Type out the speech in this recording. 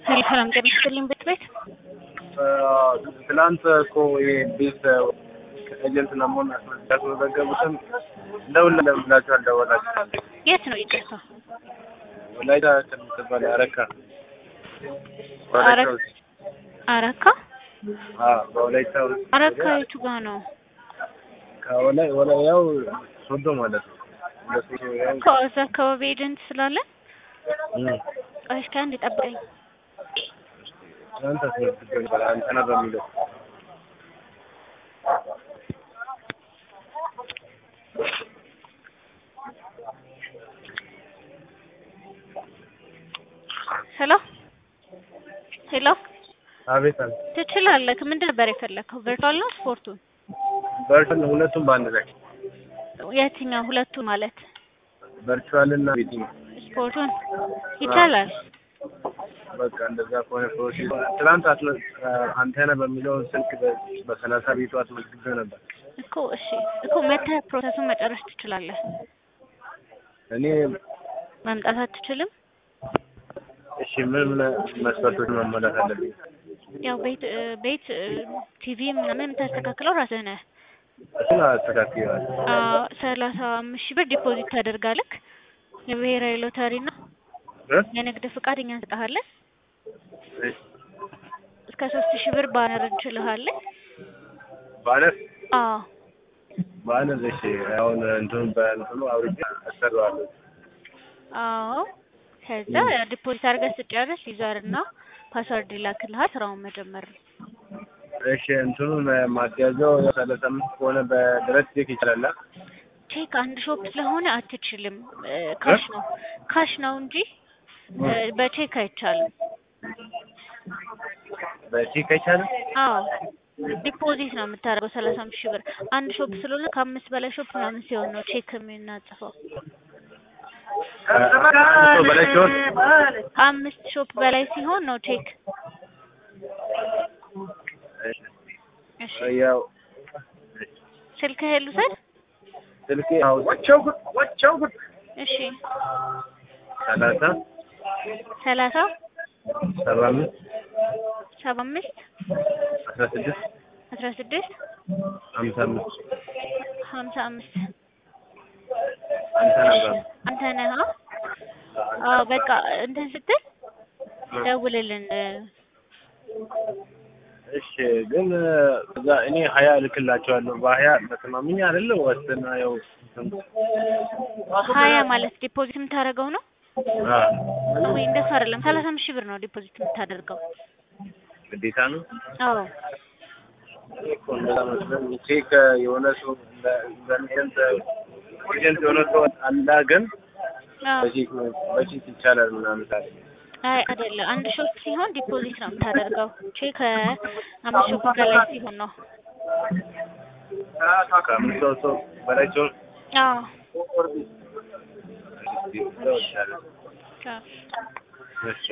ሰላም ጤና ይስጥልኝ ቤት ቤት ትናንት እኮ ይሄ ቤት ኤጀንት ለመሆን ያስመዘገቡትን እንደውልለን ብላችሁ አልደወላችሁ። የት ነው ይቅርታ? ወላይታ ከምትባል አረካ አረ- አረካ አዎ፣ በወላይታ ውስጥ አረካ የቱ ጋ ነው? ከወላይ ወላይ ያው ሶዶ ማለት ነው። እንደሱ ያው ከዛ አካባቢ ኤጀንት ስላለን እም፣ ቆይ እስኪ አንድ ጠብቀኝ። ትናንት አስመዝግቤ ነበር አንተነህ በሚለው ሄሎ ሄሎ አቤት አለ ትችላለህ። ምንድን ነበር የፈለግከው? ቨርቹዋል ነው ስፖርቱን? ቨርቹዋል ሁለቱም በአንድ ላይ የትኛው ሁለቱ ማለት ቨርቹዋል እና ቤቲንግ ስፖርቱን ይቻላል። በቃ እንደዛ ከሆነ ፕሮሲስ ትናንት አስመ አንተነህ በሚለው ስልክ በ- በሰላሳ ቤቱ አስመዝግቤ ነበር። እኮ እሺ እኮ መተህ ፕሮሰሱን መጨረስ ትችላለህ። እኔ መምጣት አትችልም? እሺ ምን ምን መስፈርቶች መሟላት አለብኝ? ያው ቤት እ፣ ቤት እ፣ ቲቪ ምናምን የምታስተካክለው ራስህ ነህ። እሱን አስተካክያለሁ። አዎ፣ ሰላሳ አምስት ሺህ ብር ዲፖዚት ታደርጋለህ። የብሔራዊ ሎተሪ እና እ? የንግድ ፍቃድ እኛ እንሰጥሃለን። እሺ፣ እስከ ሶስት ሺህ ብር ባነር እንችልሃለን። ባነር አዎ ባነር እሺ፣ አሁን እንትኑ በእንትኑ አውርጄ አሰራዋለሁ። አዎ። ከዛ ዲፖዚት አድርገህ ስጨርስ ዩዘር እና ፓስወርድ ይላክልሃል። ስራውን መጀመር ነው። እሺ፣ እንትኑን ማስያዘው ሰላሳ አምስት ከሆነ በድረስ ቼክ ይችላል። አ? ቼክ አንድ ሾፕ ስለሆነ አትችልም። እ፣ ካሽ ነው ካሽ ነው እንጂ እ፣ በቼክ አይቻልም። በቼክ አይቻልም። አዎ ዲፖዚት ነው የምታደርገው ሰላሳ አምስት ሺህ ብር አንድ ሾፕ ስለሆነ ከአምስት በላይ ሾፕ ምናምን ሲሆን ነው ቼክ የምናጽፈው። ከአምስት በላይ ሲሆን ከአምስት ሾፕ በላይ ሲሆን ነው ቼክ። እሺ፣ እሺ ያው ስልክህን ልውሰድ። ስልኬ አው ወቸው ጉድ ወቸው ጉድ እሺ ሰላሳ ሰላሳ ሰባ አምስት ሰባ አምስት አስራ ስድስት አስራ ስድስት ሀምሳ አምስት ሀምሳ አምስት አንተ ነበር አንተ ነህ? አ? አዎ በቃ እንትን ስትል ደውልልን። እሺ ግን እዛ እኔ ሀያ እልክላቸዋለሁ በሀያ ተስማምኝ አይደለ ወስና ያው ሀያ ማለት ዲፖዚት የምታደርገው ነው አ ወይ? እንደሱ አይደለም። ሰላሳ አምስት ሺህ ብር ነው ዲፖዚት የምታደርገው። ግዴታ ነው አዎ እኮ እንደዛ መስሎኝ ቼክ የሆነ ሰው በሚሰንት ኤጀንት የሆነ ሰው አላ ግን አዎ። በቼክ በቼክ ይቻላል ምናምን ታለ አይ አይደለም። አንድ ሾፕ ሲሆን ዲፖዚት ነው የምታደርገው። ቼክ አምስት ሾፕ በላይ ሲሆን ነው። ከአምስት ሰው ሰው በላይ ሲሆን አዎ ይቻላል። አዎ። እሺ